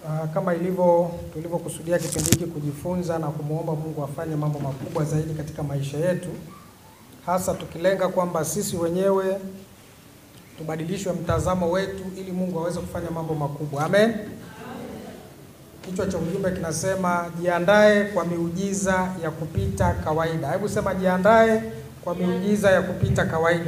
Uh, kama ilivyo tulivyokusudia kipindi hiki kujifunza na kumwomba Mungu afanye mambo makubwa zaidi katika maisha yetu, hasa tukilenga kwamba sisi wenyewe tubadilishwe mtazamo wetu ili Mungu aweze kufanya mambo makubwa. Amen. Kichwa cha ujumbe kinasema jiandae kwa miujiza ya kupita kawaida. Hebu sema jiandae kwa miujiza ya kupita kawaida.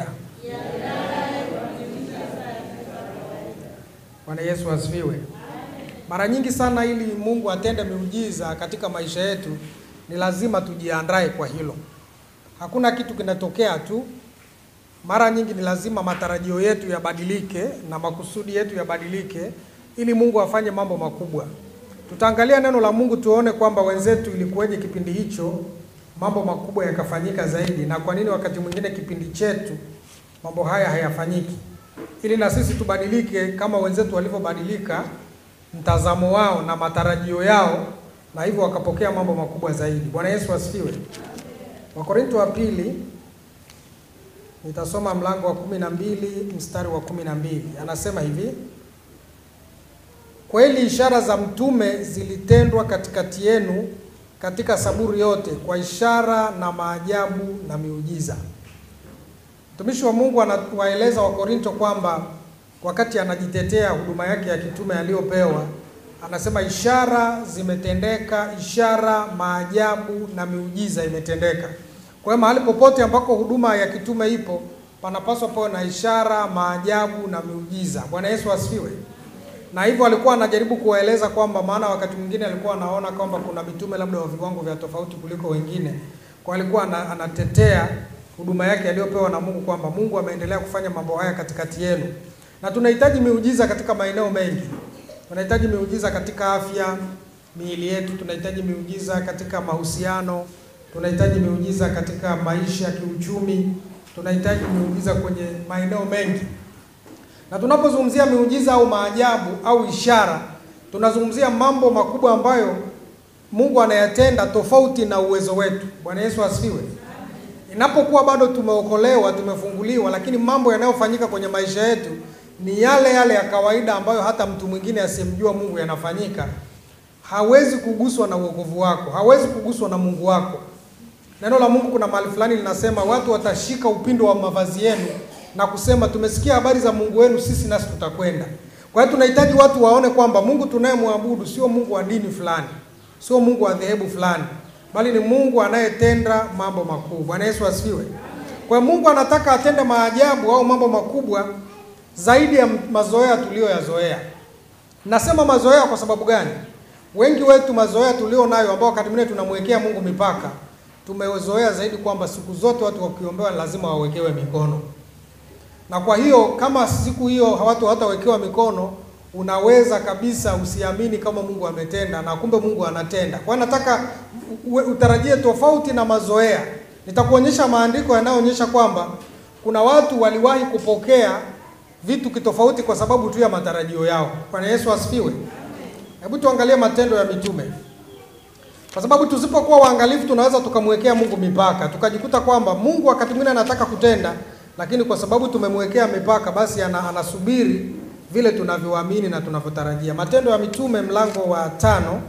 Bwana Yesu asifiwe. Mara nyingi sana ili Mungu atende miujiza katika maisha yetu ni lazima tujiandae kwa hilo. Hakuna kitu kinatokea tu. Mara nyingi ni lazima matarajio yetu yabadilike na makusudi yetu yabadilike ili Mungu afanye mambo makubwa. Tutaangalia neno la Mungu tuone kwamba wenzetu ilikuwaje kipindi hicho mambo makubwa yakafanyika zaidi, na kwa nini wakati mwingine kipindi chetu mambo haya hayafanyiki, ili na sisi tubadilike kama wenzetu walivyobadilika mtazamo wao na matarajio yao, na hivyo wakapokea mambo makubwa zaidi. Bwana Yesu asifiwe. Wakorintho wa pili, nitasoma mlango wa kumi na mbili mstari wa kumi na mbili anasema hivi: Kweli ishara za mtume zilitendwa katikati yenu katika saburi yote kwa ishara na maajabu na miujiza. Mtumishi wa Mungu anawaeleza Wakorinto kwamba wakati anajitetea huduma yake ya kitume aliyopewa, anasema ishara zimetendeka, ishara, maajabu na miujiza imetendeka. Kwa hiyo mahali popote ambako huduma ya kitume ipo, panapaswa pawe na ishara, maajabu na miujiza. Bwana Yesu asifiwe na hivyo alikuwa anajaribu kuwaeleza kwamba, maana wakati mwingine alikuwa anaona kwamba kuna mitume labda wa viwango vya tofauti kuliko wengine, kwa alikuwa anatetea huduma yake aliyopewa na Mungu kwamba Mungu ameendelea kufanya mambo haya katikati yenu, na tunahitaji miujiza katika maeneo mengi. Tunahitaji miujiza katika afya miili yetu, tunahitaji miujiza katika mahusiano, tunahitaji miujiza katika maisha ya kiuchumi, tunahitaji miujiza kwenye maeneo mengi na tunapozungumzia miujiza au maajabu au ishara, tunazungumzia mambo makubwa ambayo Mungu anayatenda tofauti na uwezo wetu. Bwana Yesu asifiwe. Inapokuwa bado tumeokolewa, tumefunguliwa, lakini mambo yanayofanyika kwenye maisha yetu ni yale yale ya kawaida ambayo hata mtu mwingine asiyemjua Mungu yanafanyika, hawezi kuguswa na wokovu wako, hawezi kuguswa na Mungu wako. Neno la Mungu kuna mahali fulani linasema watu watashika upindo wa mavazi yenu na kusema tumesikia habari za Mungu wenu, sisi nasi tutakwenda. Kwa hiyo tunahitaji watu waone kwamba Mungu tunayemwabudu sio Mungu wa dini fulani, sio Mungu wa dhehebu fulani, bali ni Mungu anayetenda mambo makuu. Bwana Yesu asifiwe. Kwa hiyo Mungu anataka atende maajabu au mambo makubwa zaidi ya mazoea tuliyoyazoea. Nasema mazoea kwa sababu gani? Wengi wetu mazoea tulio nayo ambao wakati mwingine tunamwekea Mungu mipaka, tumezoea zaidi kwamba siku zote watu wakiombewa lazima wawekewe mikono na kwa hiyo kama siku hiyo watu hawatawekewa mikono, unaweza kabisa usiamini kama Mungu ametenda, na kumbe Mungu anatenda. Kwa hiyo nataka utarajie tofauti na mazoea. Nitakuonyesha maandiko yanayoonyesha kwamba kuna watu waliwahi kupokea vitu kitofauti kwa sababu tu ya matarajio yao. Bwana Yesu asifiwe. Hebu tuangalie Matendo ya Mitume, kwa sababu tusipokuwa waangalifu tunaweza tukamwekea Mungu mipaka, tukajikuta kwamba Mungu wakati mwingine anataka kutenda lakini kwa sababu tumemwekea mipaka basi ana, anasubiri vile tunavyoamini na tunavyotarajia. Matendo ya Mitume mlango wa tano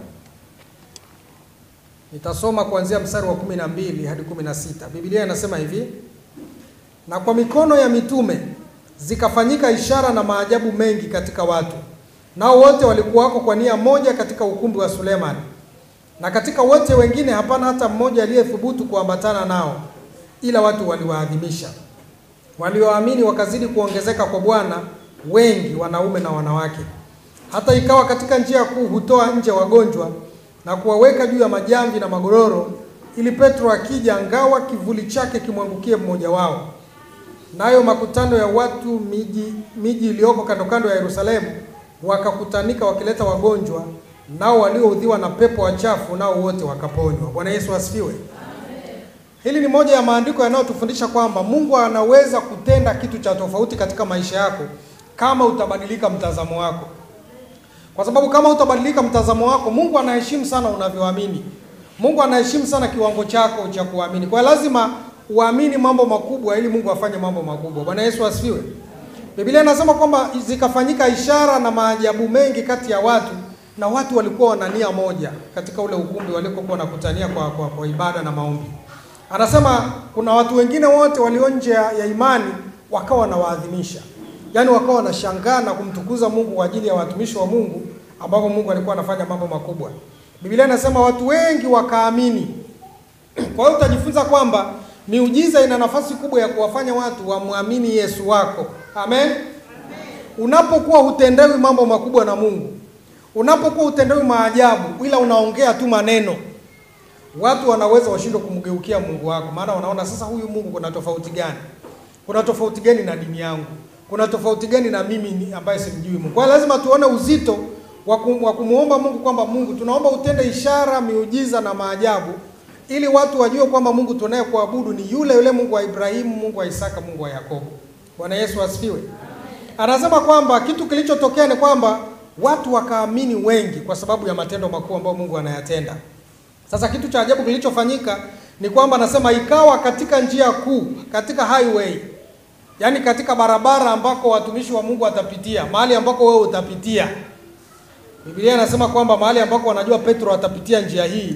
nitasoma kuanzia mstari wa kumi na mbili hadi kumi na sita. Biblia inasema hivi: na kwa mikono ya mitume zikafanyika ishara na maajabu mengi katika watu, nao wote walikuwako kwa nia moja katika ukumbi wa Sulemani, na katika wote wengine hapana hata mmoja aliyethubutu kuambatana nao, ila watu waliwaadhimisha walioamini wakazidi kuongezeka kwa Bwana, wengi wanaume na wanawake. Hata ikawa katika njia kuu hutoa nje wagonjwa na kuwaweka juu ya majamvi na magodoro, ili Petro akija, ngawa kivuli chake kimwangukie mmoja wao. Nayo makutano ya watu miji miji iliyoko kando kando ya Yerusalemu wakakutanika wakileta wagonjwa, nao walioudhiwa na pepo wachafu, nao wote wakaponywa. Bwana Yesu asifiwe. Hili ni moja ya maandiko yanayotufundisha kwamba Mungu anaweza kutenda kitu cha tofauti katika maisha yako kama utabadilika mtazamo wako. Kwa sababu kama utabadilika mtazamo wako, Mungu anaheshimu sana unavyoamini. Mungu anaheshimu sana kiwango chako cha kuamini. Kwa lazima uamini mambo makubwa ili Mungu afanye mambo makubwa. Bwana Yesu asifiwe. Biblia inasema kwamba zikafanyika ishara na maajabu mengi kati ya watu, na watu walikuwa wana nia moja katika ule ukumbi walikokuwa wanakutania kwa, kwa, kwa ibada na maombi. Anasema kuna watu wengine wote walio nje ya imani wakawa wanawaadhimisha, yaani wakawa wanashangaa na kumtukuza Mungu kwa ajili ya watumishi wa Mungu ambapo Mungu alikuwa anafanya mambo makubwa. Biblia inasema watu wengi wakaamini. Kwa hiyo utajifunza kwamba miujiza ina nafasi kubwa ya kuwafanya watu wamwamini Yesu wako. Amen. Unapokuwa hutendewi mambo makubwa na Mungu, unapokuwa hutendewi maajabu, ila unaongea tu maneno, watu wanaweza washindwe kumgeukia Mungu wako, maana wanaona sasa, huyu Mungu kuna tofauti gani? Kuna tofauti gani na dini yangu? Kuna tofauti gani na mimi ambaye simjui Mungu? Kwa hiyo lazima tuone uzito wa kumwomba Mungu kwamba Mungu, tunaomba utende ishara, miujiza na maajabu ili watu wajue kwamba Mungu tunaye kuabudu ni yule yule Mungu wa Ibrahimu, Mungu wa Isaka, Mungu wa Yakobo. Bwana Yesu asifiwe. Anasema kwamba kitu kilichotokea ni kwamba watu wakaamini wengi kwa sababu ya matendo makuu ambayo Mungu anayatenda. Sasa kitu cha ajabu kilichofanyika ni kwamba anasema ikawa katika njia kuu, katika highway, yaani katika barabara ambako watumishi wa Mungu watapitia, mahali ambako wewe utapitia. Biblia inasema kwamba mahali ambako wanajua Petro atapitia njia hii,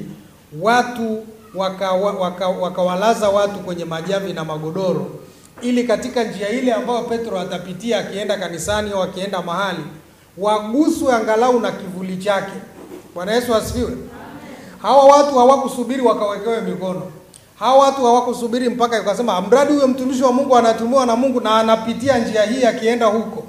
watu wakawalaza waka, waka watu kwenye majavi na magodoro, ili katika njia ile ambayo Petro atapitia akienda kanisani au akienda mahali, waguswe angalau na kivuli chake. Bwana Yesu asifiwe. Hawa watu hawakusubiri wakawekewe mikono. Hawa watu hawakusubiri mpaka ikasema mradi huyo mtumishi wa Mungu anatumiwa na Mungu na anapitia njia hii akienda huko.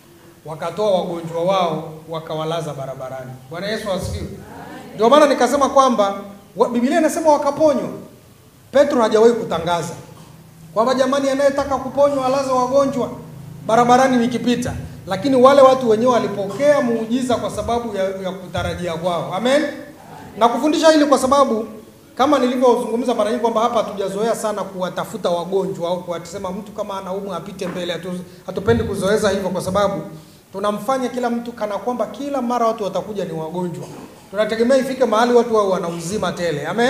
Wakatoa wagonjwa wao wakawalaza barabarani. Bwana Yesu asifiwe. Ndio maana nikasema kwamba Biblia inasema wakaponywa. Petro hajawahi kutangaza kwamba jamani, anayetaka kuponywa alaze wagonjwa barabarani nikipita, lakini wale watu wenyewe walipokea muujiza kwa sababu ya, ya kutarajia kwao. Amen. Na kufundisha hili kwa sababu kama nilivyozungumza mara nyingi kwamba hapa hatujazoea sana kuwatafuta wagonjwa au kuwasema mtu kama anaumwa apite mbele. Hatu, hatupendi kuzoeza hivyo kwa sababu tunamfanya kila mtu kana kwamba kila mara watu watakuja ni wagonjwa. Tunategemea ifike mahali watu wao wana uzima tele. Amen.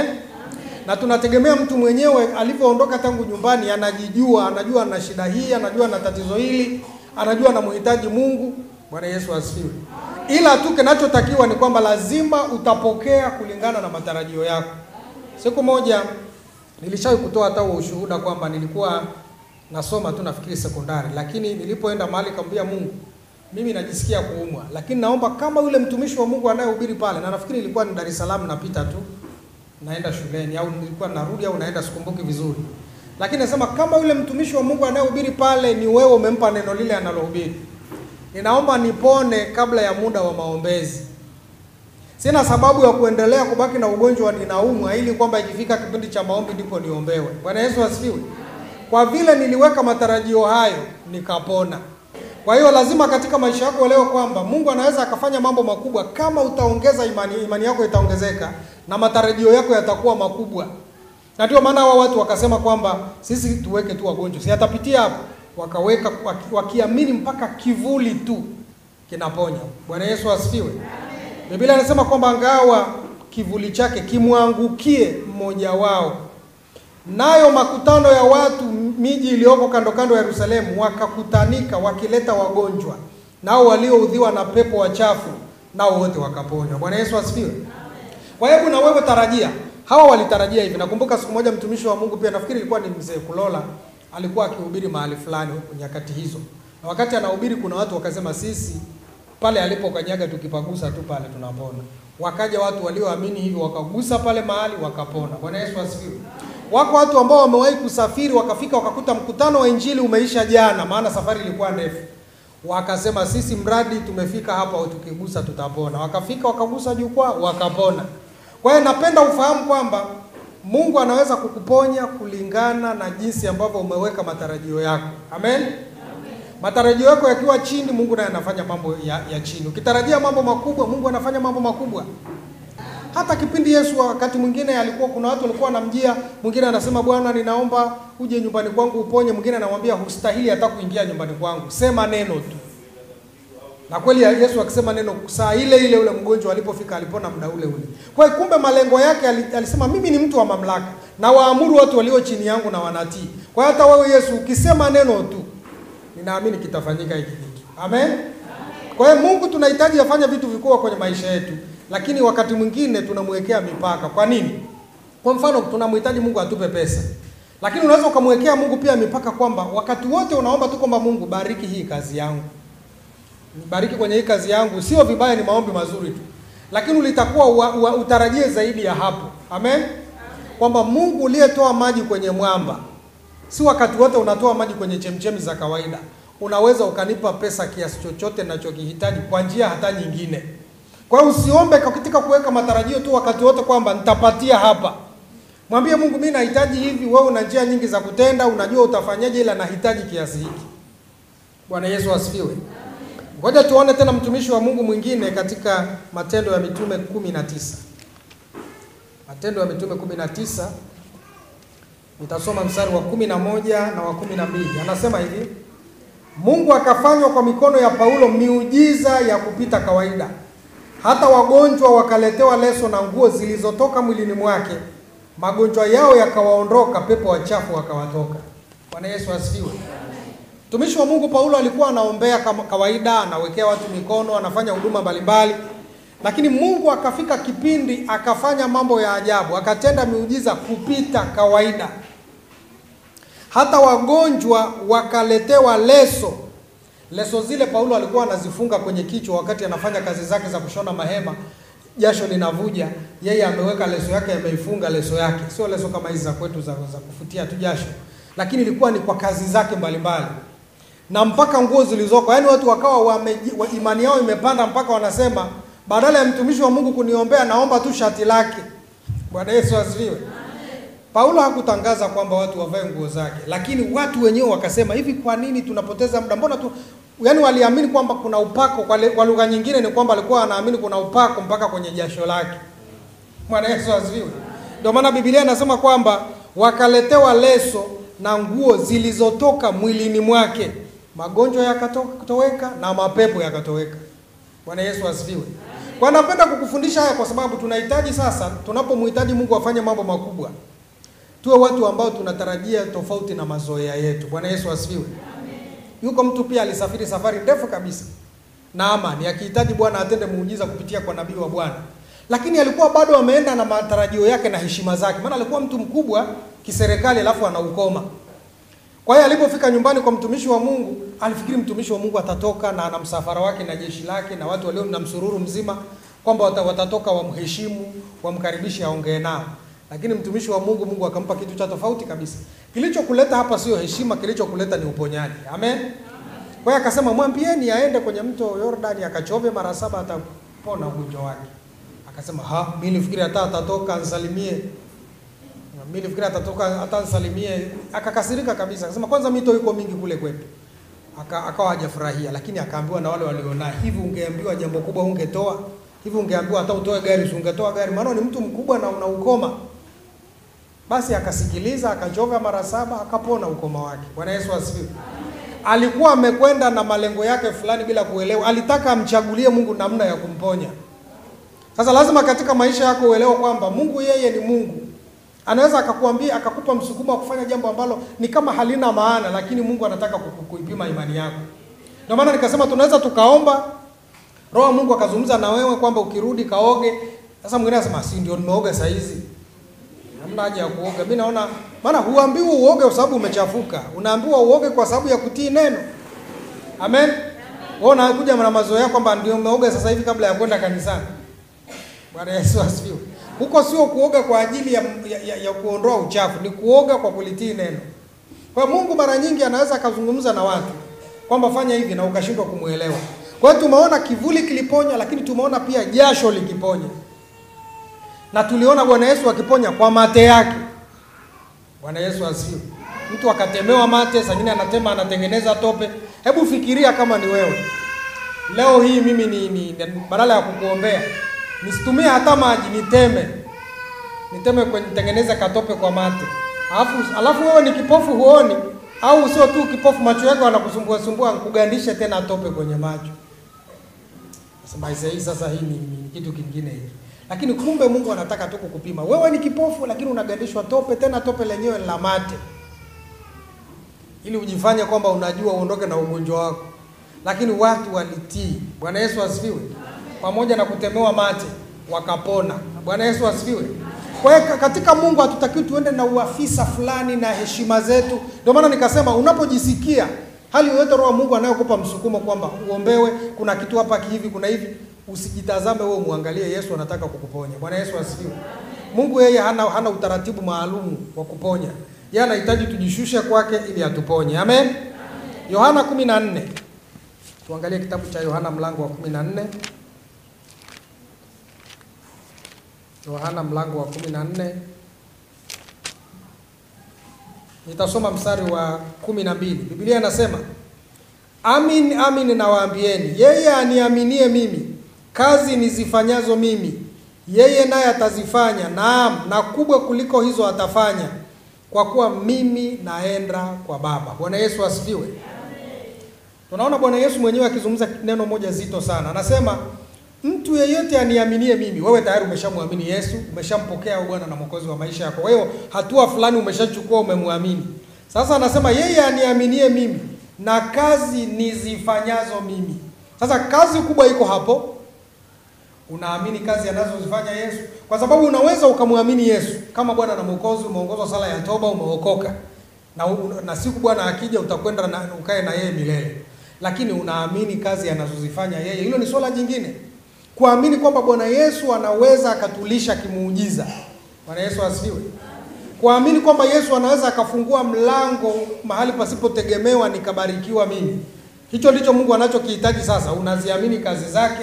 Na tunategemea mtu mwenyewe alivyoondoka tangu nyumbani anajijua, anajua ana shida hii, anajua ana tatizo hili, anajua anamhitaji Mungu. Bwana Yesu asifiwe. Ila tu kinachotakiwa ni kwamba lazima utapokea kulingana na matarajio yako. Siku moja nilishawahi kutoa hata ushuhuda kwamba nilikuwa nasoma tu nafikiri sekondari, lakini nilipoenda mahali kaambia Mungu, mimi najisikia kuumwa, lakini naomba kama yule mtumishi wa Mungu anayehubiri pale, na nafikiri ilikuwa ni Dar es Salaam, napita tu naenda shuleni au nilikuwa narudi au naenda, sikumbuki vizuri, lakini nasema kama yule mtumishi wa Mungu anayehubiri pale ni wewe, umempa neno lile anallohubiri, ninaomba nipone kabla ya muda wa maombezi. Sina sababu ya kuendelea kubaki na ugonjwa ninaumwa, ili kwamba ikifika kipindi cha maombi ndipo niombewe. Bwana Yesu asifiwe. Kwa vile niliweka matarajio hayo, nikapona. Kwa hiyo lazima katika maisha yako uelewe kwamba Mungu anaweza akafanya mambo makubwa kama utaongeza imani, imani yako itaongezeka na matarajio yako yatakuwa makubwa. Na ndio maana hawa watu wakasema kwamba sisi tuweke tu wagonjwa, si atapitia hapo, wakaweka wakiamini mpaka kivuli tu kinaponya. Bwana Yesu asifiwe. Biblia inasema kwamba ngawa kivuli chake kimwangukie mmoja wao, nayo makutano ya watu miji iliyoko kando kando ya Yerusalemu wakakutanika wakileta wagonjwa, nao walioudhiwa na pepo wachafu, nao wote wakaponywa. Bwana Yesu asifiwe. Kwa hebu na wewe tarajia, hawa walitarajia hivi. Nakumbuka siku moja mtumishi wa Mungu pia, nafikiri ilikuwa ni mzee Kulola, alikuwa akihubiri mahali fulani nyakati hizo, na wakati anahubiri kuna watu wakasema, sisi pale alipokanyaga tukipagusa tu pale tunapona. Wakaja watu walioamini hivyo wakagusa pale mahali wakapona. Bwana Yesu asifiwe. Wako watu ambao wamewahi kusafiri wakafika wakakuta mkutano wa injili umeisha jana, maana safari ilikuwa ndefu. Wakasema sisi mradi tumefika hapa tukigusa tutapona. Wakafika wakagusa jukwaa wakapona. Kwa hiyo napenda ufahamu kwamba Mungu anaweza kukuponya kulingana na jinsi ambavyo umeweka matarajio yako. Amen. Matarajio yako yakiwa chini, Mungu naye anafanya mambo ya, ya chini. Ukitarajia mambo makubwa, Mungu anafanya mambo makubwa. Hata kipindi Yesu wakati mwingine alikuwa kuna watu walikuwa wanamjia, mwingine anasema Bwana, ninaomba uje nyumbani kwangu uponye. Mwingine anamwambia hustahili hata kuingia nyumbani kwangu, sema neno tu. Na kweli Yesu akisema neno, saa ile ile ule mgonjwa alipofika alipona muda ule ule. Kwa hiyo kumbe malengo yake alisema, mimi ni mtu wa mamlaka na waamuru watu walio chini yangu na wanatii. Kwa hiyo hata wewe Yesu ukisema neno tu, ninaamini kitafanyika hiki kitu. Amen. Kwa hiyo Mungu tunahitaji afanye vitu vikubwa kwenye maisha yetu, lakini wakati mwingine tunamwekea mipaka. Kwa nini? Kwa mfano tunamhitaji Mungu atupe pesa, lakini unaweza ukamwekea Mungu pia mipaka kwamba wakati wote unaomba tu kwamba Mungu bariki hii kazi yangu, bariki kwenye hii kazi yangu. Sio vibaya, ni maombi mazuri tu, lakini ulitakuwa ua- ua- utarajie zaidi ya hapo. Amen, kwamba Mungu uliyetoa maji kwenye mwamba, si wakati wote unatoa maji kwenye chemchemi za kawaida. Unaweza ukanipa pesa kiasi chochote ninachokihitaji kwa njia hata nyingine. Kwa hiyo usiombe katika kuweka matarajio tu wakati wote kwamba nitapatia hapa. Mwambie Mungu, mimi nahitaji hivi, wewe una njia nyingi za kutenda, unajua utafanyaje, ila nahitaji kiasi hiki. Bwana Yesu asifiwe. Ngoja tuone tena mtumishi wa Mungu mwingine katika Matendo ya Mitume kumi na tisa. Matendo ya Mitume kumi na tisa nitasoma mstari wa kumi na moja na wa kumi na mbili. Anasema hivi: Mungu akafanywa kwa mikono ya Paulo miujiza ya kupita kawaida, hata wagonjwa wakaletewa leso na nguo zilizotoka mwilini mwake, magonjwa yao yakawaondoka, pepo wachafu wakawatoka. Bwana Yesu asifiwe. Mtumishi wa Mungu Paulo alikuwa anaombea kama kawaida, anawekea watu mikono, anafanya huduma mbalimbali, lakini Mungu akafika kipindi akafanya mambo ya ajabu, akatenda miujiza kupita kawaida. Hata wagonjwa wakaletewa leso. Leso zile Paulo alikuwa anazifunga kwenye kichwa wakati anafanya kazi zake za kushona mahema, jasho linavuja, yeye ameweka leso yake, ameifunga leso yake, sio leso kama hizi za kwetu za, za kufutia tu jasho, lakini ilikuwa ni kwa kazi zake mbalimbali na mpaka nguo zilizoko, yaani watu wakawa wame, wa, imani yao imepanda mpaka wanasema badala ya mtumishi wa Mungu kuniombea naomba tu shati lake. Bwana Yesu asifiwe. Paulo hakutangaza kwamba watu wavae nguo zake, lakini watu wenyewe wakasema hivi, kwa nini tunapoteza muda? Mbona tu yaani, waliamini kwamba kuna upako. Kwa, le- kwa lugha nyingine ni kwamba alikuwa anaamini kuna upako mpaka kwenye jasho lake. Bwana Yesu asifiwe. Ndio maana Biblia inasema kwamba wakaletewa leso na nguo zilizotoka mwilini mwake, magonjwa yakatoweka na mapepo yakatoweka. Bwana Yesu asifiwe. Kwa napenda kukufundisha haya kwa sababu tunahitaji sasa, tunapomhitaji Mungu afanye mambo makubwa, tuwe watu ambao tunatarajia tofauti na mazoea yetu. Bwana Yesu asifiwe. Yuko mtu pia alisafiri safari ndefu kabisa na amani, akihitaji Bwana atende muujiza kupitia kwa nabii wa Bwana, lakini alikuwa bado ameenda na matarajio yake na heshima zake, maana alikuwa mtu mkubwa kiserikali, alafu ana ukoma. Kwa hiyo alipofika nyumbani kwa mtumishi wa Mungu, alifikiri mtumishi wa Mungu atatoka na ana msafara wake na jeshi lake na watu walio na msururu mzima, kwamba wata- watatoka wamheshimu, wamkaribishe, aongee nao. Lakini mtumishi wa Mungu, Mungu akampa kitu cha tofauti kabisa. Kilichokuleta hapa sio heshima, kilichokuleta ni uponyaji. Amen. Kwa hiyo akasema, mwambieni aende kwenye mto Yordani akachove mara saba, atapona ugonjwa wake. Akasema, ha, mimi nilifikiri hata atatoka ansalimie mimi nilifikiri atatoka hata ansalimie. Akakasirika kabisa, akasema kwanza mito iko mingi kule kwetu. Aka, akawa hajafurahia, lakini akaambiwa na wale walionao, hivi ungeambiwa jambo kubwa ungetoa? Hivi ungeambiwa hata utoe gari, si ungetoa gari? Maana ni mtu mkubwa na una ukoma. Basi akasikiliza, akachova mara saba, akapona ukoma wake. Bwana Yesu asifiwe. Alikuwa amekwenda na malengo yake fulani bila kuelewa, alitaka amchagulie Mungu namna ya kumponya. Sasa lazima katika maisha yako uelewe kwamba Mungu yeye ni Mungu. Anaweza akakuambia akakupa msukumo wa kufanya jambo ambalo ni kama halina maana, lakini Mungu anataka kuku- kuipima imani yako. Ndio maana nikasema tunaweza tukaomba, Roho wa Mungu akazungumza na wewe kwamba ukirudi kaoge. Sasa mwingine anasema si ndio nimeoga saa hizi. Hamna haja ya kuoga. Mimi naona maana huambiwi uoge kwa sababu umechafuka. Unaambiwa uoge kwa sababu ya kutii neno. Amen. Wewe unakuja na mazoea kwamba ndio umeoga sasa hivi kabla ya kwenda kanisani. Bwana Yesu asifiwe. Huko sio kuoga kwa ajili ya, ya, ya, ya kuondoa uchafu, ni kuoga kwa kulitii neno. Kwa Mungu mara nyingi anaweza akazungumza na watu kwamba fanya hivi na ukashindwa kumwelewa. Kwa hiyo tumeona kivuli kiliponya, lakini tumeona pia jasho likiponya, na tuliona Bwana Yesu akiponya kwa mate yake. Bwana Yesu asifiwe. Mtu akatemewa mate, saa nyingine anatema, anatengeneza tope. Hebu fikiria kama ni wewe leo hii, mimi ni, ni, ni badala ya kukuombea nisitumie hata maji, niteme niteme kwenye nitengeneze katope kwa mate, alafu alafu wewe ni kipofu huoni, au sio tu kipofu, macho yako yanakusumbua sumbua, kugandishe tena tope kwenye macho. Sasa maisha hii sasa, hii ni, ni kitu kingine hiki, lakini kumbe Mungu anataka tu kukupima. Wewe ni kipofu, lakini unagandishwa tope, tena tope lenyewe la mate, ili ujifanye kwamba unajua uondoke na ugonjwa wako. lakini watu walitii. Bwana Yesu asifiwe. Pamoja na kutemewa mate wakapona. Bwana Yesu asifiwe. Kwa hiyo katika Mungu hatutakiwi tuende na uafisa fulani na heshima zetu. Ndio maana nikasema unapojisikia hali yoyote Roho wa Mungu anayokupa msukumo kwamba uombewe, kuna kitu hapa hivi, kuna hivi, usijitazame wewe, muangalie Yesu anataka kukuponya. Bwana Yesu asifiwe. Mungu yeye hana, hana utaratibu maalum wa kuponya. Yeye anahitaji tujishushe kwake ili atuponye. Amen. Yohana 14. Tuangalie kitabu cha Yohana mlango wa 14. Yohana mlango wa 14. Nitasoma mstari wa kumi na mbili. Biblia inasema amin, amin nawaambieni, yeye aniaminie mimi, kazi nizifanyazo mimi yeye naye atazifanya, naam, na kubwa kuliko hizo atafanya, kwa kuwa mimi naenda kwa Baba. Bwana Yesu asifiwe. Tunaona Bwana Yesu mwenyewe akizungumza neno moja zito sana, anasema mtu yeyote aniaminie mimi. Wewe tayari umeshamwamini Yesu, umeshampokea Bwana na Mwokozi wa maisha yako. Kwa hiyo hatua fulani umeshachukua, umemwamini. Sasa anasema yeye aniaminie mimi na kazi nizifanyazo mimi. Sasa kazi kubwa iko hapo. Unaamini kazi anazozifanya Yesu, kwa sababu unaweza ukamwamini Yesu kama Bwana na Mwokozi, umeongozwa sala ya toba, umeokoka na, na siku Bwana akija utakwenda na ukae na yeye milele, lakini unaamini kazi anazozifanya yeye, hilo ni swala jingine kuamini kwamba Bwana Yesu anaweza akatulisha kimuujiza. Bwana Yesu asifiwe. Kuamini kwamba Yesu anaweza akafungua mlango mahali pasipotegemewa nikabarikiwa mimi. Hicho ndicho Mungu anachokihitaji sasa. Unaziamini kazi zake.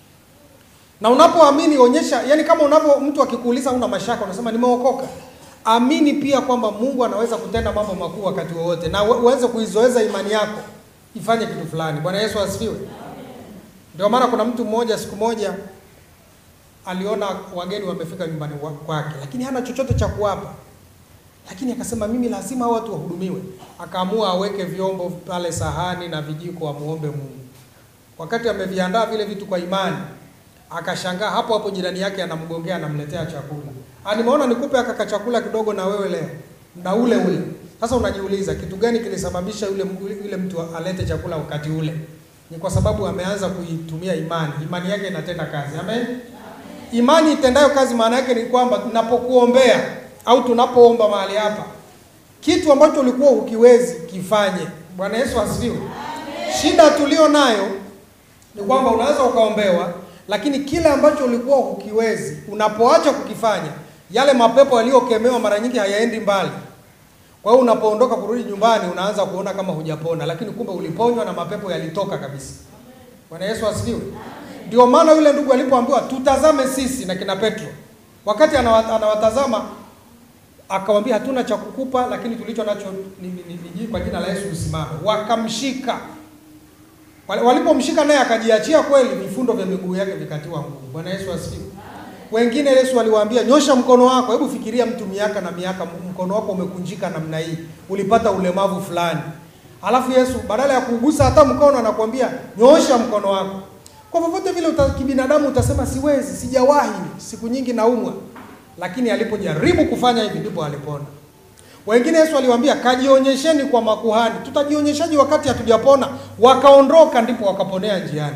Na unapoamini onyesha, yani kama unapo mtu akikuuliza una mashaka unasema nimeokoka. Amini pia kwamba Mungu anaweza kutenda mambo makuu wakati wowote na uweze kuizoeza imani yako ifanye kitu fulani. Bwana Yesu asifiwe. Ndio maana kuna mtu mmoja siku moja aliona wageni wamefika nyumbani kwake, lakini hana chochote cha kuwapa, lakini akasema mimi lazima hao watu wahudumiwe. Akaamua aweke vyombo pale, sahani na vijiko, amuombe Mungu. Wakati ameviandaa vile vitu kwa imani, akashangaa hapo hapo jirani yake anamgongea, anamletea chakula. Ah, nimeona nikupe aka chakula kidogo na wewe leo na ule ule. Sasa unajiuliza kitu gani kilisababisha yule yule mtu alete chakula wakati ule? Ni kwa sababu ameanza kuitumia imani. Imani yake inatenda kazi. Amen. Imani itendayo kazi maana yake ni kwamba tunapokuombea au tunapoomba mahali hapa, kitu ambacho ulikuwa ukiwezi kifanye. Bwana Yesu asifiwe. Shida tulio nayo ni kwamba unaweza ukaombewa, lakini kile ambacho ulikuwa ukiwezi, unapoacha kukifanya, yale mapepo yaliyokemewa mara nyingi hayaendi mbali. Kwa hiyo unapoondoka kurudi nyumbani unaanza kuona kama hujapona, lakini kumbe uliponywa na mapepo yalitoka kabisa. Bwana Yesu asifiwe. Ndio maana yule ndugu alipoambiwa tutazame sisi na kina Petro, wakati anawatazama akamwambia, hatuna cha kukupa, lakini tulicho nacho ni, ni, ni, ni kwa jina la Yesu usimame. Wakamshika, walipomshika naye akajiachia kweli, vifundo vya miguu yake vikatiwa nguvu. Bwana Yesu asifiwe. Wengine Yesu aliwaambia nyosha mkono wako. Hebu fikiria mtu miaka na miaka, mkono wako umekunjika namna hii, ulipata ulemavu fulani, alafu Yesu badala ya kugusa hata mkono anakuambia nyosha mkono wako. Kwa vyovyote vile uta, kibinadamu utasema siwezi, sijawahi, siku nyingi naumwa, lakini alipojaribu kufanya hivi ndipo alipona. Wengine Yesu aliwaambia kajionyesheni kwa makuhani. Tutajionyeshaje wakati hatujapona? Wakaondoka, ndipo wakaponea njiani.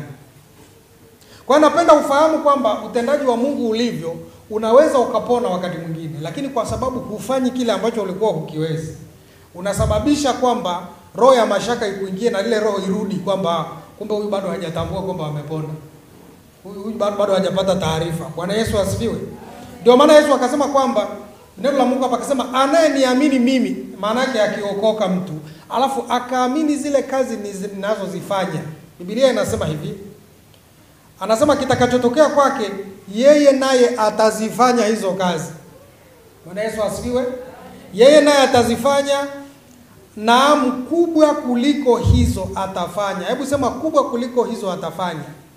Kwa hiyo napenda ufahamu kwamba utendaji wa Mungu ulivyo, unaweza ukapona wakati mwingine, lakini kwa sababu hufanyi kile ambacho ulikuwa hukiwezi, unasababisha kwamba roho ya mashaka ikuingie na ile roho irudi kwamba kumbe huyu bado hajatambua kwamba amepona, huyu bado bado hajapata taarifa. Bwana Yesu asifiwe. Ndio maana Yesu akasema kwamba neno la Mungu hapa akasema, anayeniamini mimi, maana yake akiokoka mtu alafu akaamini zile kazi ninazozifanya, Biblia inasema hivi anasema kitakachotokea kwake yeye naye atazifanya hizo kazi. Bwana Yesu asifiwe. Yeye naye atazifanya, naam, kubwa kuliko hizo atafanya. Hebu sema kubwa kuliko hizo atafanya.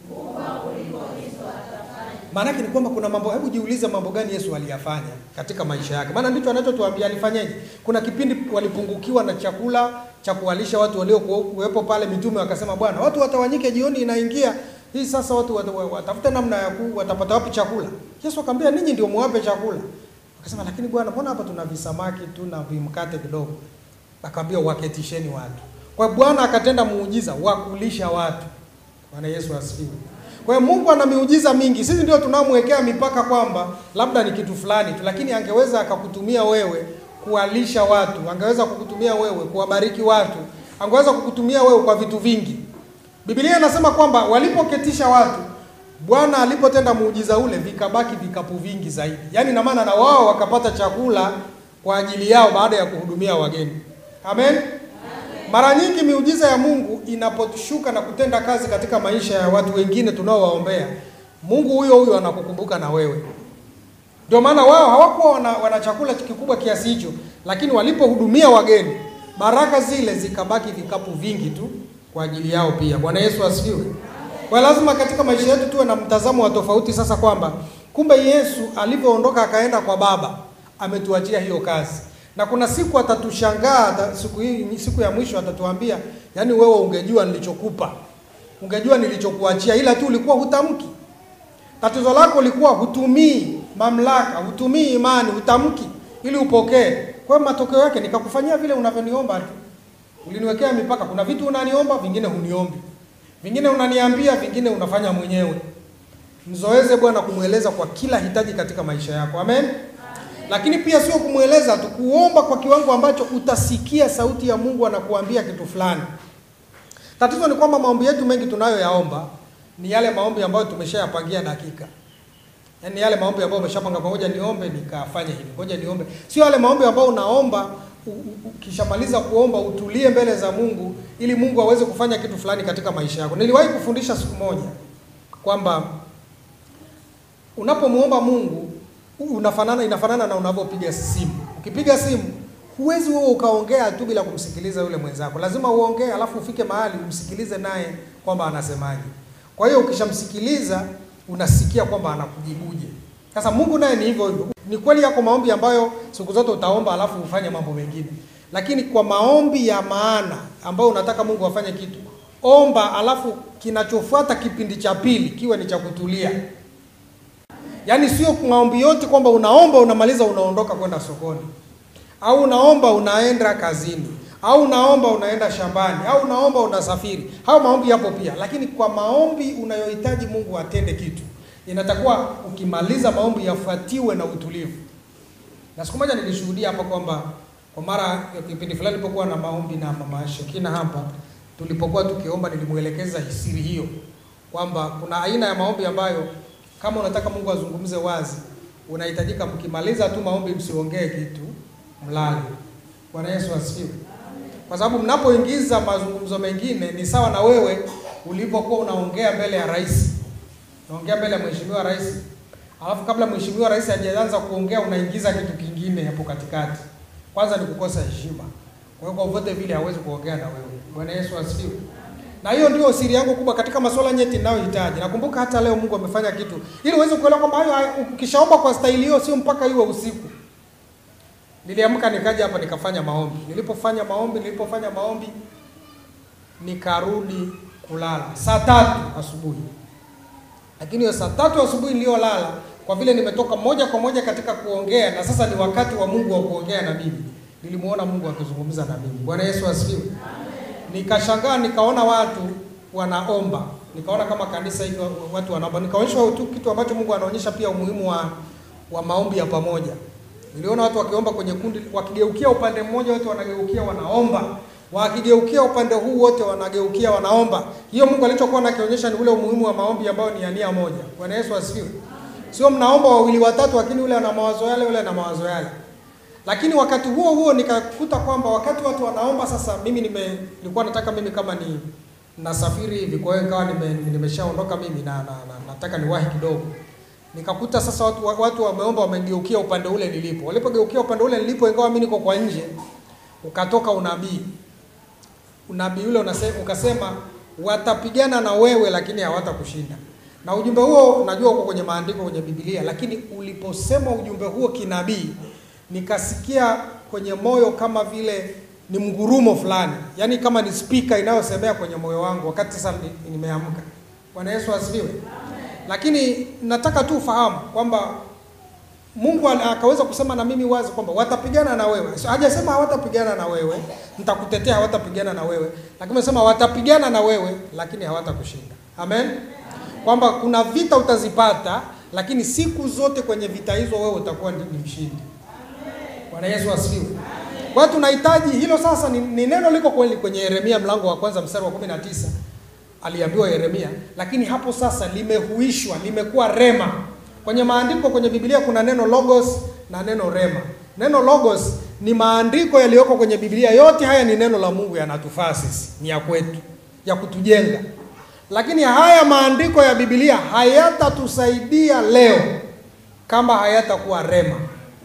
Maana yake ni kwamba kuna mambo, hebu jiulize mambo gani Yesu aliyafanya katika maisha yake, maana ndicho anachotuambia alifanyaje. Kuna kipindi walipungukiwa na chakula cha kuwalisha watu waliokuwepo pale, mitume wakasema, Bwana, watu watawanyike, jioni inaingia hii sasa watu watafute namna ya watapata wapi chakula. Yesu akamwambia ninyi ndio muwape chakula. Akasema lakini Bwana, mbona hapa tuna visamaki tu na vimkate kidogo? Akamwambia waketisheni watu. Kwa hiyo Bwana akatenda muujiza wa kulisha watu. Bwana Yesu asifiwe. Kwa hiyo Mungu ana miujiza mingi. Sisi ndio tunaomwekea mipaka kwamba labda ni kitu fulani tu, lakini angeweza akakutumia wewe kuwalisha watu, angeweza kukutumia wewe kuwabariki watu, angeweza kukutumia wewe kwa vitu vingi. Biblia inasema kwamba walipoketisha watu, Bwana alipotenda muujiza ule, vikabaki vikapu vingi zaidi. Yaani na maana na wao wakapata chakula kwa ajili yao baada ya kuhudumia wageni. Amen. Mara nyingi miujiza ya Mungu inaposhuka na kutenda kazi katika maisha ya watu wengine tunaowaombea, Mungu huyo huyo anakukumbuka na wewe. Ndio maana wao hawakuwa wana, wana chakula kikubwa kiasi hicho, lakini walipohudumia wageni, baraka zile zikabaki vikapu vingi tu kwa ajili yao pia. Bwana Yesu asifiwe. Kwa lazima katika maisha yetu tuwe na mtazamo wa tofauti sasa, kwamba kumbe Yesu alivyoondoka akaenda kwa Baba ametuachia hiyo kazi na kuna siku atatushangaa, siku hii, siku ya mwisho atatuambia, yaani wewe ungejua nilichokupa, ungejua nilichokuachia, ila tu ulikuwa hutamki. Tatizo lako likuwa hutumii mamlaka, hutumii imani, hutamki ili upokee. Kwa hiyo matokeo yake nikakufanyia vile unavyoniomba tu. Uliniwekea mipaka, kuna vitu unaniomba, vingine huniombi, vingine unaniambia, vingine unafanya mwenyewe. Mzoeze Bwana kumweleza kwa kila hitaji katika maisha yako, amen lakini pia sio kumweleza tu, kuomba kwa kiwango ambacho utasikia sauti ya Mungu anakuambia kitu fulani. Tatizo ni kwamba maombi yetu mengi tunayoyaomba ni yale maombi ambayo tumeshayapangia dakika, yaani yale maombi ambayo umeshapanga pamoja, niombe nikafanye hivi, ngoja niombe. Sio yale maombi ambayo unaomba ukishamaliza kuomba utulie mbele za Mungu ili Mungu aweze kufanya kitu fulani katika maisha yako. Niliwahi kufundisha siku moja kwamba unapomwomba Mungu unafanana inafanana na unavyopiga simu. Ukipiga simu huwezi wewe ukaongea tu bila kumsikiliza yule mwenzako, lazima uongee, alafu ufike mahali umsikilize naye kwamba anasemaje. Kwa hiyo ukishamsikiliza unasikia kwamba anakujibuje. Sasa Mungu naye ni hivyo hivyo. Ni kweli yako maombi ambayo siku zote utaomba alafu ufanye mambo mengine, lakini kwa maombi ya maana ambayo unataka Mungu afanye kitu, omba, alafu kinachofuata kipindi cha pili kiwe ni cha kutulia. Yaani sio maombi yote kwamba unaomba unamaliza unaondoka kwenda sokoni, au unaomba unaenda kazini, au unaomba unaenda shambani, au unaomba unasafiri. Hayo maombi yapo pia, lakini kwa maombi unayohitaji Mungu atende kitu, inatakuwa ukimaliza maombi yafuatiwe na utulivu. Na siku moja nilishuhudia hapa kwamba kwa mara kipindi fulani nilipokuwa na maombi na mama Shekina hapa, tulipokuwa tukiomba, nilimwelekeza siri hiyo kwamba kuna aina ya maombi ambayo kama unataka Mungu azungumze wazi, unahitajika mkimaliza tu maombi msiongee kitu, mlale. Bwana Yesu asifiwe. Kwa sababu mnapoingiza mazungumzo mengine ni sawa na wewe ulipokuwa unaongea mbele ya rais, unaongea mbele ya mheshimiwa rais, alafu kabla mheshimiwa rais hajaanza kuongea unaingiza kitu kingine hapo katikati. Kwanza ni kukosa heshima. Kwa hiyo kwa vote vile hawezi kuongea na wewe. Bwana Yesu asifiwe. Na hiyo ndio siri yangu kubwa katika masuala nyeti ninayohitaji. Nakumbuka hata leo Mungu amefanya kitu ili uweze kuelewa kwamba hayo ukishaomba kwa staili hiyo sio mpaka iwe usiku. Niliamka nikaja hapa nikafanya maombi. Nilipofanya maombi, nilipofanya maombi nikarudi kulala saa tatu asubuhi. Lakini hiyo saa tatu asubuhi niliyolala, kwa vile nimetoka moja kwa moja katika kuongea na sasa ni wakati wa Mungu wa kuongea na mimi, nilimuona Mungu akizungumza na mimi. Bwana Yesu asifiwe. Nikashangaa nikaona watu wanaomba, nikaona kama kanisa hivi watu wanaomba, nikaonyeshwa tu kitu ambacho Mungu anaonyesha pia umuhimu wa, wa maombi ya pamoja. Niliona watu wakiomba kwenye kundi, wakigeukia upande mmoja wote wanageukia wanaomba, wakigeukia upande huu wote wanageukia wanaomba. Hiyo Mungu alichokuwa anakionyesha ni ule umuhimu wa maombi ambayo ni ya nia moja. Bwana Yesu asifiwe. Sio mnaomba wawili watatu, lakini ule ana mawazo yale, ule ana mawazo yale. Lakini wakati huo huo nikakuta kwamba wakati watu wanaomba sasa, mimi nime nilikuwa nataka mimi kama ni nasafiri hivi, kwa hiyo nikawa nime, nimeshaondoka mimi na, na, na nataka niwahi kidogo. Nikakuta sasa watu watu wameomba wamegeukia upande ule nilipo. Walipogeukia upande ule nilipo, ingawa mimi niko kwa nje, ukatoka unabii. Unabii ule unasema, ukasema watapigana na wewe lakini hawatakushinda. Na ujumbe huo najua uko kwenye maandiko kwenye Biblia, lakini uliposema ujumbe huo kinabii nikasikia kwenye moyo kama vile ni mgurumo fulani, yaani kama ni spika inayosemea kwenye moyo wangu wakati sasa nimeamka. Bwana Yesu asifiwe. Lakini nataka tu ufahamu kwamba Mungu ala- akaweza kusema na mimi wazi kwamba watapigana na wewe. So, hajasema hawatapigana na wewe, nitakutetea hawatapigana na wewe, lakini amesema watapigana na wewe lakini hawatakushinda. Amen. Kwamba kuna vita utazipata, lakini siku zote kwenye vita hizo wewe utakuwa ni ni mshindi. Bwana Yesu asifiwe. Kwa hiyo tunahitaji hilo sasa ni, ni neno liko kweli kwenye Yeremia mlango wa kwanza mstari wa 19 aliambiwa Yeremia, lakini hapo sasa limehuishwa, limekuwa rema. Kwenye maandiko kwenye Biblia kuna neno logos na neno rema. Neno logos ni maandiko yaliyoko kwenye Biblia, yote haya ni neno la Mungu, yanatufaa sisi, ni ya kwetu, ya kutujenga. Lakini haya maandiko ya Biblia hayatatusaidia leo kama hayatakuwa rema.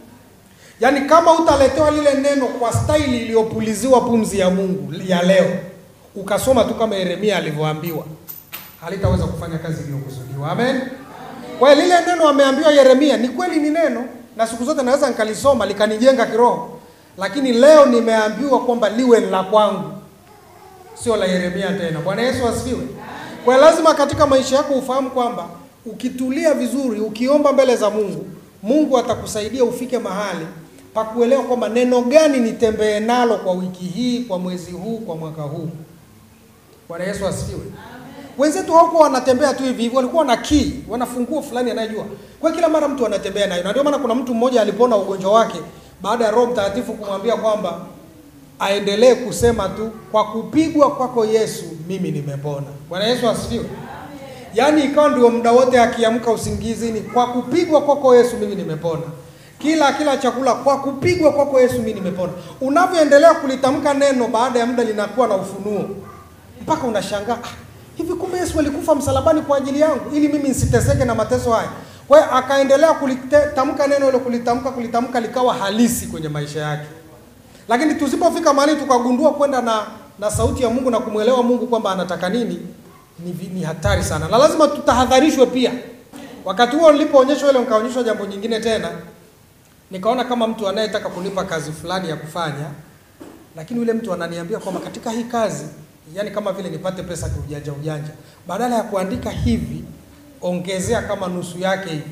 Yaani kama utaletewa lile neno kwa staili iliyopuliziwa pumzi ya Mungu ya leo, ukasoma tu kama Yeremia alivyoambiwa, halitaweza kufanya kazi iliyokusudiwa. Amen. Kwa hiyo lile neno ameambiwa Yeremia ni kweli ni neno, na siku zote naweza nikalisoma likanijenga kiroho, lakini leo nimeambiwa kwamba liwe ni la kwangu, sio la Yeremia tena. Bwana Yesu asifiwe. Kwa hiyo lazima katika maisha yako ufahamu kwamba ukitulia vizuri, ukiomba mbele za Mungu, Mungu atakusaidia ufike mahali pa kuelewa kwamba neno gani nitembee nalo kwa wiki hii, kwa mwezi huu, kwa mwaka huu. Bwana Yesu asifiwe. Wenzetu hawakuwa wanatembea tu hivi hivi, walikuwa na key, wana funguo fulani anayejua. Kwa hiyo kila mara mtu anatembea nayo, na ndio maana kuna mtu mmoja alipona ugonjwa wake baada ya Roho Mtakatifu kumwambia kwamba aendelee kusema tu, kwa kupigwa kwako Yesu mimi nimepona. Bwana Yesu asifiwe. Yaani ikawa ndio muda wote akiamka usingizini, kwa kupigwa kwako Yesu mimi nimepona. Kila kila chakula kwa kupigwa kwako Yesu mimi nimepona. Unavyoendelea kulitamka neno, baada ya muda linakuwa na ufunuo, mpaka unashangaa ah, hivi kumbe Yesu alikufa msalabani kwa ajili yangu ili mimi nisiteseke na mateso haya. Kwa hiyo akaendelea kulitamka neno hilo, kulitamka kulitamka, likawa halisi kwenye maisha yake. Lakini tusipofika mahali tukagundua kwenda na na sauti ya Mungu na kumwelewa Mungu kwamba anataka nini, ni, vi- ni hatari sana, na lazima tutahadharishwe pia. Wakati huo nilipoonyeshwa ile, nikaonyeshwa jambo nyingine tena, nikaona kama mtu anayetaka kunipa kazi fulani ya kufanya, lakini yule mtu ananiambia kwamba katika hii kazi, yani kama vile nipate pesa kiujanja ujanja, badala ya kuandika hivi, ongezea kama nusu yake hivi.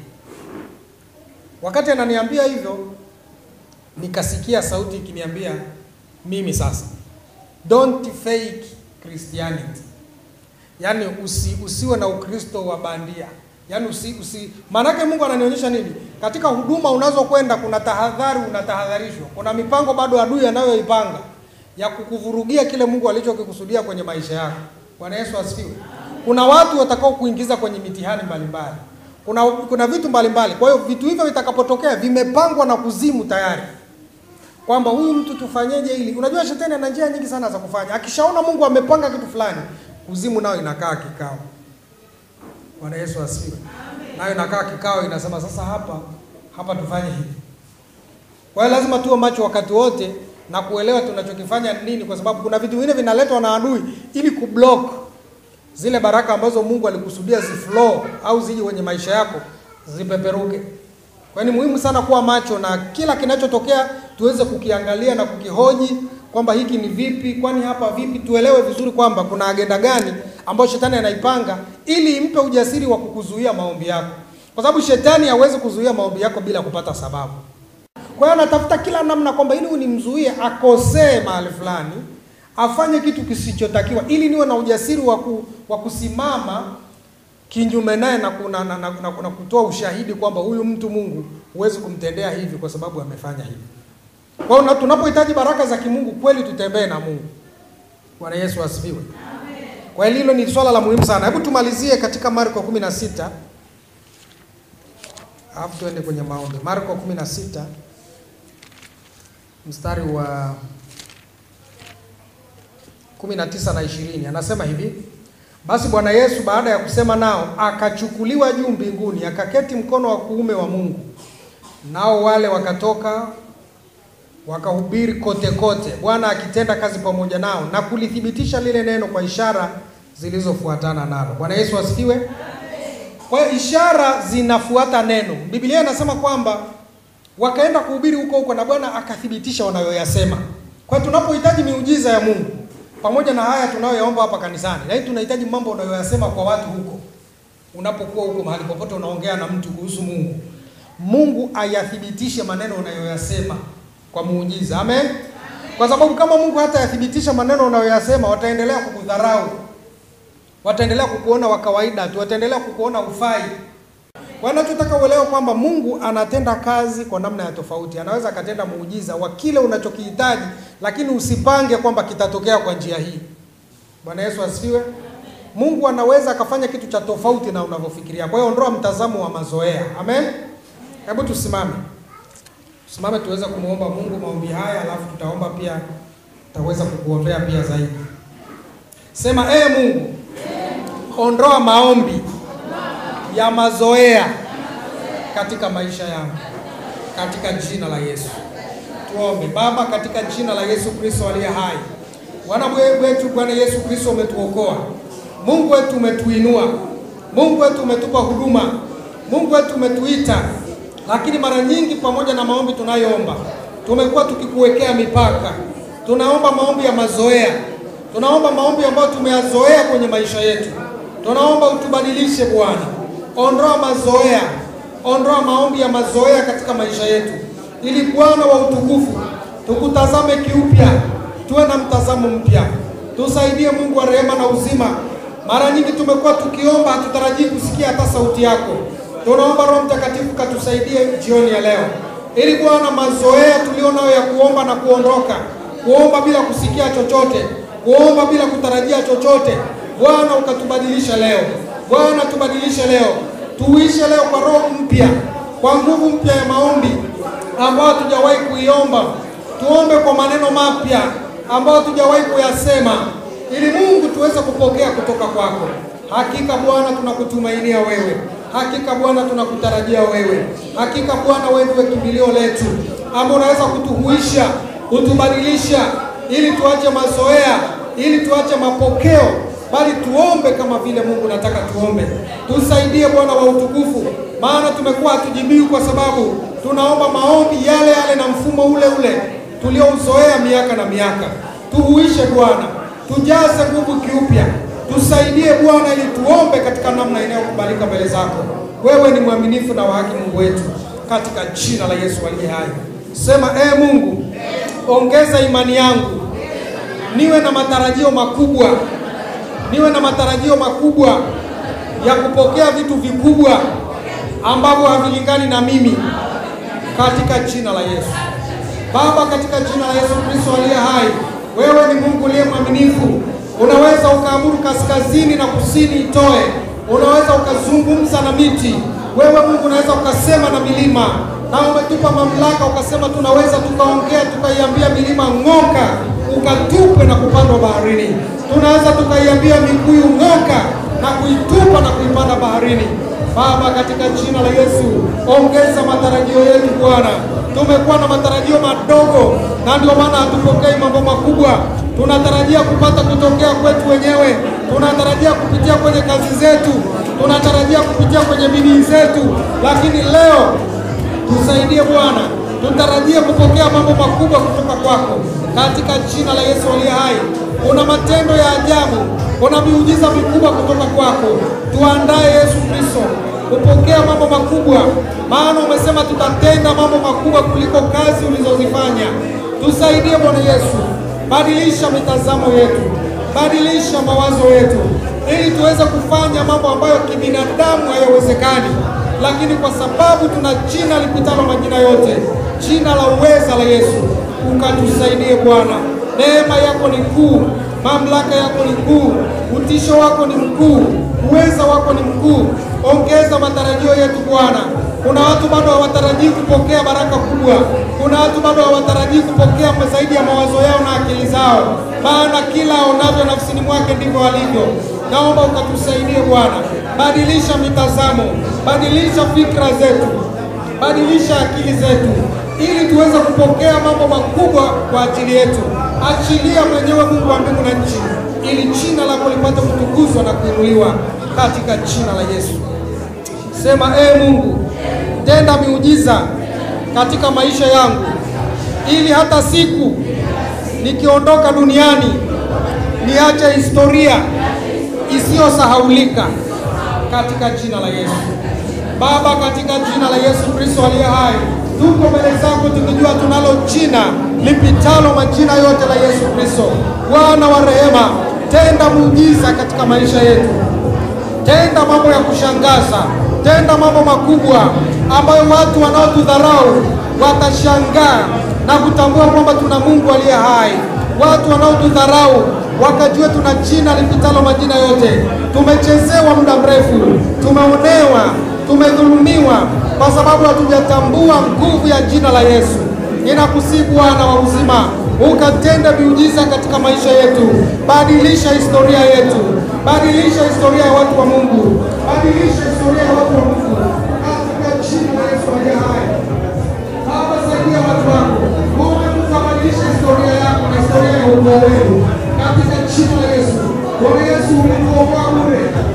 Wakati ananiambia hivyo, nikasikia sauti ikiniambia mimi sasa, don't fake Christianity, yaani usi, usiwe na Ukristo wa bandia, yaani usi, usi maanake Mungu ananionyesha nini katika huduma unazokwenda. Kuna tahadhari, unatahadharishwa. Kuna mipango bado adui anayoipanga ya kukuvurugia kile Mungu alichokikusudia kwenye maisha yako. Bwana Yesu asifiwe. Kuna watu watakao kuingiza kwenye mitihani mbalimbali, kuna kuna vitu mbalimbali. Kwa hiyo vitu hivyo vitakapotokea vimepangwa na kuzimu tayari kwamba huyu mtu tufanyeje ili. Unajua shetani ana njia nyingi sana za kufanya. Akishaona Mungu amepanga kitu fulani, kuzimu nayo inakaa kikao. Bwana Yesu asifiwe. Nayo inakaa kikao, inasema sasa, hapa hapa tufanye hivi. Kwa hiyo lazima tuwe macho wakati wote na kuelewa tunachokifanya ni nini, kwa sababu kuna vitu vingine vinaletwa na adui ili kublock zile baraka ambazo Mungu alikusudia ziflow au zije kwenye maisha yako zipeperuke. Kwa hiyo ni muhimu sana kuwa macho na kila kinachotokea tuweze kukiangalia na kukihoji kwamba hiki ni vipi, kwani hapa vipi, tuelewe vizuri kwamba kuna agenda gani ambayo shetani anaipanga ili impe ujasiri wa kukuzuia maombi yako, kwa sababu shetani hawezi kuzuia maombi yako bila kupata sababu. Kwa hiyo anatafuta kila namna kwamba ili unimzuie akosee mahali fulani, afanye kitu kisichotakiwa, ili niwe na ujasiri wa ku, wa kusimama kinyume naye na, kuna- na, na, na, na kutoa ushahidi kwamba huyu mtu Mungu huwezi kumtendea hivi kwa sababu amefanya hivi. Kwa hiyo na- tunapohitaji baraka za kimungu kweli tutembee na Mungu. Bwana Yesu asifiwe. Kwa hiyo hilo ni swala la muhimu sana. Hebu tumalizie katika Marko 16 alafu tuende kwenye maombi. Marko 16 mstari wa 19 na 20 anasema hivi: basi Bwana Yesu baada ya kusema nao akachukuliwa juu mbinguni, akaketi mkono wa kuume wa Mungu. Nao wale wakatoka wakahubiri kote kote, Bwana akitenda kazi pamoja nao na kulithibitisha lile neno kwa ishara zilizofuatana nalo. Bwana Yesu asifiwe. Kwa hiyo ishara zinafuata neno. Biblia inasema kwamba wakaenda kuhubiri huko huko na Bwana akathibitisha wanayoyasema. Kwa hiyo tunapohitaji miujiza ya Mungu pamoja na haya tunayoyaomba hapa kanisani, lakini tunahitaji mambo unayoyasema kwa watu huko. Unapokuwa huko mahali popote unaongea na mtu kuhusu Mungu, Mungu ayathibitishe maneno unayoyasema kwa muujiza. Amen. Kwa sababu kama Mungu hata yathibitisha maneno unayoyasema, wataendelea kukudharau, wataendelea kukuona wa kawaida tu, wataendelea kukuona ufai. Kwa hiyo tunataka uelewe kwamba Mungu anatenda kazi kwa namna ya tofauti. Anaweza akatenda muujiza wa kile unachokihitaji, lakini usipange kwamba kitatokea kwa njia hii. Bwana Yesu asifiwe. Mungu anaweza akafanya kitu cha tofauti na unavyofikiria. Kwa hiyo ondoa mtazamo wa mazoea. Amen. Hebu tusimame, tusimame tuweze kumwomba Mungu maombi haya, alafu tutaomba pia, tutaweza kukuombea pia zaidi. Sema ee Mungu, ondoa maombi ya mazoea katika maisha yangu, katika jina la Yesu. Tuombe. Baba, katika jina la Yesu Kristo aliye hai, Bwana wetu, Bwana Yesu Kristo, umetuokoa Mungu wetu, umetuinua Mungu wetu, umetupa huduma Mungu wetu, umetuita lakini mara nyingi pamoja na maombi tunayoomba tumekuwa tukikuwekea mipaka. Tunaomba maombi ya mazoea, tunaomba maombi ambayo tumeyazoea kwenye maisha yetu. Tunaomba utubadilishe Bwana, ondoa mazoea, ondoa maombi ya mazoea katika maisha yetu, ili Bwana wa utukufu tukutazame kiupya, tuwe na mtazamo mpya. Tusaidie Mungu wa rehema na uzima. Mara nyingi tumekuwa tukiomba, hatutarajii kusikia hata sauti yako. Tunaomba Roho Mtakatifu katusaidie jioni ya leo, ili Bwana mazoea tulio nayo ya kuomba na kuondoka, kuomba bila kusikia chochote, kuomba bila kutarajia chochote, Bwana ukatubadilisha leo. Bwana tubadilishe leo, tuishe leo kwa roho mpya, kwa nguvu mpya ya maombi ambayo hatujawahi kuiomba. Tuombe kwa maneno mapya ambayo hatujawahi kuyasema, ili Mungu tuweze kupokea kutoka kwako. Hakika Bwana tunakutumainia wewe Hakika Bwana tunakutarajia wewe. Hakika Bwana wewe ndiwe kimbilio letu, ambao unaweza kutuhuisha, kutubadilisha, ili tuache mazoea, ili tuache mapokeo, bali tuombe kama vile Mungu nataka tuombe. Tusaidie Bwana wa utukufu, maana tumekuwa hatujibiwi kwa sababu tunaomba maombi yale yale na mfumo ule ule tuliouzoea miaka na miaka. Tuhuishe Bwana, tujaze nguvu kiupya Tusaidie Bwana ili tuombe katika namna inayokubalika mbele zako. Wewe ni mwaminifu na wa haki, Mungu wetu, katika jina la Yesu aliye hai. Sema ee Mungu, ongeza imani yangu, niwe na matarajio makubwa, niwe na matarajio makubwa ya kupokea vitu vikubwa ambavyo havilingani na mimi, katika jina la Yesu. Baba, katika jina la Yesu Kristo aliye hai, wewe ni Mungu uliye mwaminifu Unaweza ukaamuru kaskazini na kusini itoe, unaweza ukazungumza na miti. Wewe Mungu unaweza ukasema na milima, na umetupa mamlaka, ukasema tunaweza tukaongea, tukaiambia milima ng'oka, ukatupe na kupandwa baharini. Tunaweza tukaiambia mikuyu ng'oka na kuitupa na kuipanda baharini. Baba, katika jina la Yesu, ongeza matarajio yetu Bwana. Tumekuwa na matarajio madogo, na ndio maana hatupokei mambo makubwa tunatarajia kupata kutokea kwetu wenyewe, tunatarajia kupitia kwenye kazi zetu, tunatarajia kupitia kwenye bidii zetu, lakini leo tusaidie Bwana, tutarajie kupokea mambo makubwa kutoka kwako katika jina la Yesu aliye hai. Kuna matendo ya ajabu, kuna miujiza mikubwa kutoka kwako. Tuandae Yesu Kristo kupokea mambo makubwa, maana umesema tutatenda mambo makubwa kuliko kazi ulizozifanya. Tusaidie Bwana Yesu, badilisha mitazamo yetu, badilisha mawazo yetu, ili tuweze kufanya mambo ambayo kibinadamu hayawezekani, lakini kwa sababu tuna jina lipitalo majina yote, jina la uweza la Yesu, ukatusaidie Bwana. Neema yako ni kuu, mamlaka yako ni kuu, utisho wako ni mkuu, uweza wako ni mkuu. Ongeza matarajio yetu Bwana. Kuna watu bado hawatarajii kupokea baraka kubwa. Kuna watu bado hawatarajii kupokea zaidi ya mawazo yao na akili zao, maana kila aonavyo nafsini mwake ndivyo alivyo. Naomba ukatusaidie Bwana, badilisha mitazamo, badilisha fikra zetu, badilisha akili zetu, ili tuweze kupokea mambo makubwa kwa ajili yetu. Achilia mwenyewe Mungu wa mbingu na nchi, ili jina lako lipate kutukuzwa na kuinuliwa katika jina la Yesu. Sema ee Mungu, tenda miujiza katika maisha yangu, ili hata siku nikiondoka duniani niache historia isiyosahaulika katika jina la Yesu. Baba, katika jina la Yesu Kristo aliye hai, tuko mbele zako tukijua tunalo jina lipitalo majina yote la Yesu Kristo. Bwana wa rehema, tenda muujiza katika maisha yetu, tenda mambo ya kushangaza, tenda mambo makubwa ambayo watu wanaotudharau watashangaa na kutambua kwamba tuna Mungu aliye hai. Watu wanaotudharau wakajua tuna jina lipitalo majina yote. Tumechezewa muda mrefu, tumeonewa, tumedhulumiwa kwa sababu hatujatambua nguvu ya jina la Yesu. Ninakusihi Bwana wa uzima, ukatende miujiza katika maisha yetu, badilisha historia yetu, badilisha historia ya watu wa Mungu, badilisha historia ya watu wa Mungu katika jina la Yesu aliye hai. Baba, saidia watu wako, Mungu tukabadilisha historia yako na historia ya ukoo wenu katika jina la Yesu. Bwana Yesu, ulituokoa bure